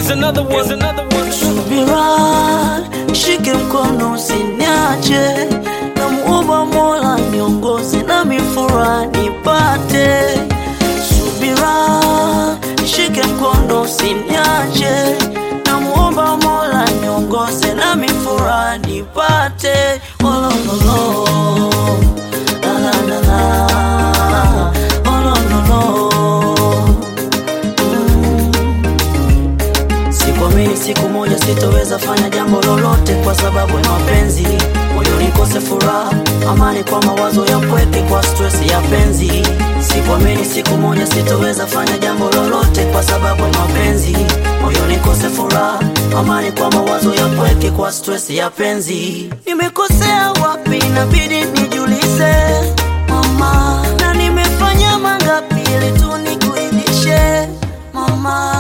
Here's another one. Here's another one. Subira, shike mkono usiniache, namuomba Mola niongoze na mifura nipate. Subira, shike mkono usiniache, namuomba Mola niongoze na mifura nipate. Oh, no, no, no. La, la, la, la. Oh, no, no, no. Sikuamini siku moja sitoweza fanya jambo lolote kwa sababu ya mapenzi, moyo nikose furaha, amani kwa mawazo ya pweke, kwa stress ya penzi. Sikuamini siku moja sitoweza fanya jambo lolote kwa sababu ya mapenzi, moyo nikose furaha, amani kwa mawazo ya pweke, kwa stress ya penzi. Nimekosea wapi? Inabidi nijulize mama, na nimefanya mangapi ili tu nikuridhishe mama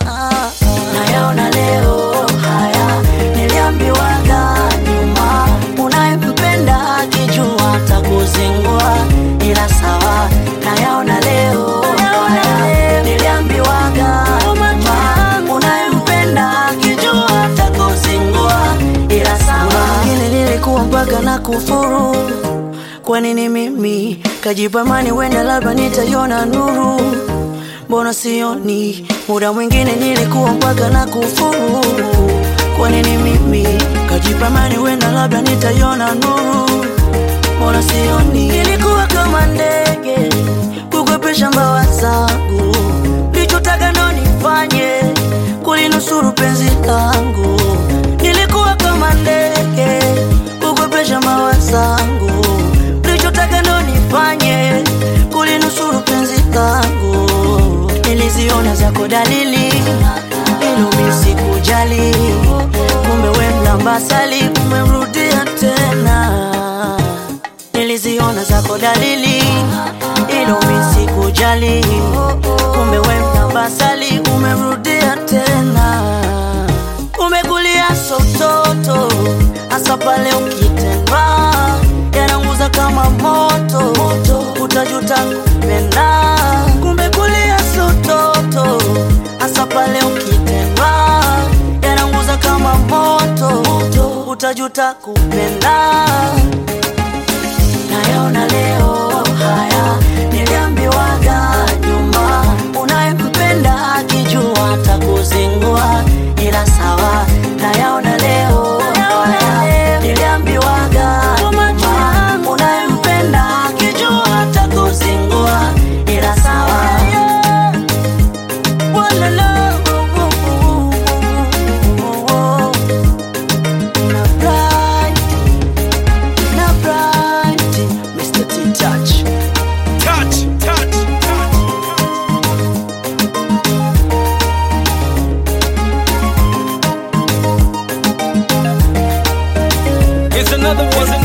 nayaona leo haya niliambiwaga nyuma unayempenda akijua takuzingua ila sawa nayaona leo haya niliambiwaga nyuma unayempenda akijua takuzingua ila sawa ngine nilikuwa mpaka na kufuru kwa nini mimi kajipamani wenda labda nitaiona nuru mbona sioni muda mwingine nilikuwa mpaka na kufuru kwa nini mimi kajipamani wenda labda nitaiona nuru mbona sioni nilikuwa kama ndege kukwepesha mbawa zangu lichotaka ndo nifanye kulinusuru penzi langu nilikuwa kama ndege kukwepesha mbawa zangu lichotaka ndo nifanye kulinusuru penzi langu niliziona zako dalili ilumi sikujali kumbe we mlambasali umemrudia tena niliziona zako dalili ilumi sikujali kumbe we mlambasali umemrudia tena umekulia sototo hasa pale ukitembea yananguza kama moto, moto. utajuta kupenda kumbe kulia sototo hasa pale ukitembea yananguza kama moto, moto. utajuta kupenda nayaona leo haya niliambiwaga nyuma unayempenda akijua takuzingua ila sawa nayaona leo haya niliambiwaga nyuma unayempenda akijua takuzingua ila sawa Walala, na bright, na bright, Mr. T-Touch. Touch, touch, touch. Here's another one. Here's